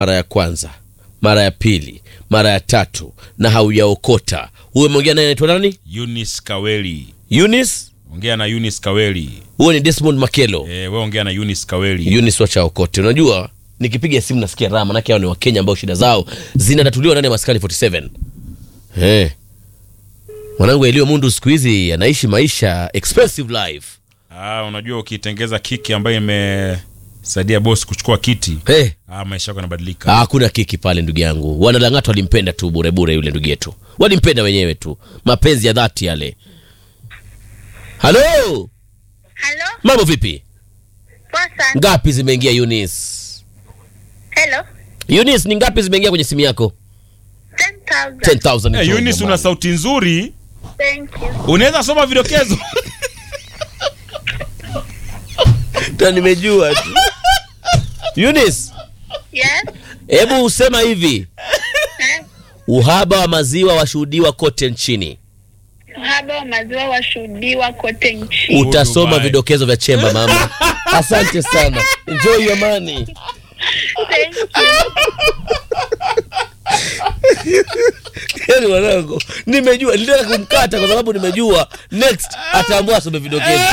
mara ya kwanza mara ya pili mara ya tatu na haujaokota huyo umeongea naye anaitwa nani Eunice Kaweli. Eunice Ongea na Eunice Kaweli. huyo ni Desmond Makelo Eh, wewe ongea na Eunice Kaweli. Eunice wacha okote unajua nikipiga simu nasikia raha manake hao ni wakenya ambao shida zao zinatatuliwa ndani ya maskani 47 eh mwanangu Elio Mundu siku hizi anaishi maisha expensive life Ah, unajua ukitengeza kiki ambayo imesaidia boss kuchukua kiti, hey. ah, maisha yako yanabadilika. Ah, hakuna kiki pale ndugu yangu wanalang'ata walimpenda tu burebure yule ndugu yetu walimpenda wenyewe tu mapenzi ya dhati yale halo Halo, mambo vipi poa sana. ngapi zimeingia Eunice Hello, Eunice ni ngapi zimeingia kwenye simu yako 10,000. 10000 Eh, tu Eunice una jamani. sauti nzuri. Thank you. Unaweza soma vidokezo. Ta nimejua tu Eunice Yes. hebu usema hivi Eh, uhaba wa maziwa washuhudiwa kote nchini Uhaba wa maziwa washuhudiwa kote nchini. utasoma Dubai. vidokezo vya chemba mama asante sana enjoy your money Thank you. yani wanangu nimejua nilitaka kumkata kwa sababu nimejua next ataambua asome vidokezo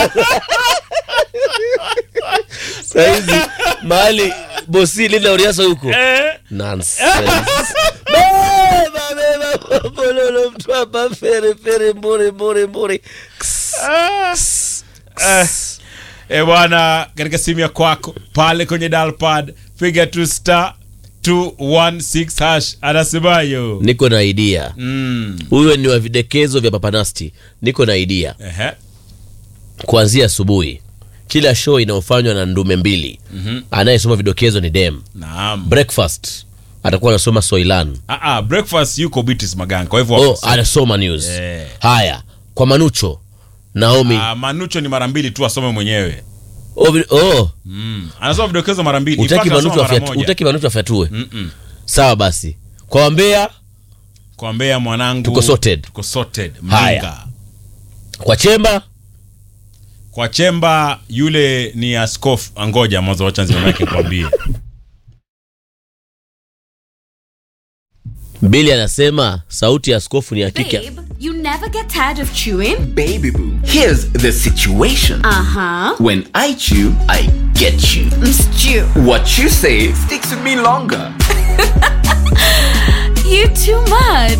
sahizi mahali bosi lina uriasa huko Eh, Nonsense. Beba, beba, bololo, mtwapa, fere, fere, mbore, mbore, mbore. Ks, ks, eh, ks. eh, bwana, katika simu ya kwako pale kwenye dialpad piga tu star 216 hash anasemayo. niko na idea Mm. huyo ni wa videkezo vya papanasti niko na idea Ehe. kuanzia asubuhi kila show inayofanywa na ndume mbili Mhm. anayesoma vidokezo ni dem Naam. breakfast atakuwa anasoma soilan Ah, ah, breakfast yuko Beatrice Maganga. Kwa hivyo oh, anasoma news Eh. haya kwa manucho naomi ah, Manucho ni mara mbili tu asome mwenyewe. oh, vi- oh, Mm. Anasoma vidokezo mara mbili. utaki Ipaka manucho asoma mara afyatu- moja. utaki manucho afyatue Mm-mm. sawa basi kwa wambea Kwa Mbeya mwanangu. Tuko sorted. Tuko sorted. Haya. Mlinga. kwa chemba Kwa Chemba yule ni askofu. Angoja mwanzo wacha nzima yake kwambie. mbili anasema sauti ya askofu ni ya kike Babe, you never get tired of chewing? Baby boo, here's the situation. Uh huh. When I chew, I get you. Stew. What you say sticks with me longer. You too much.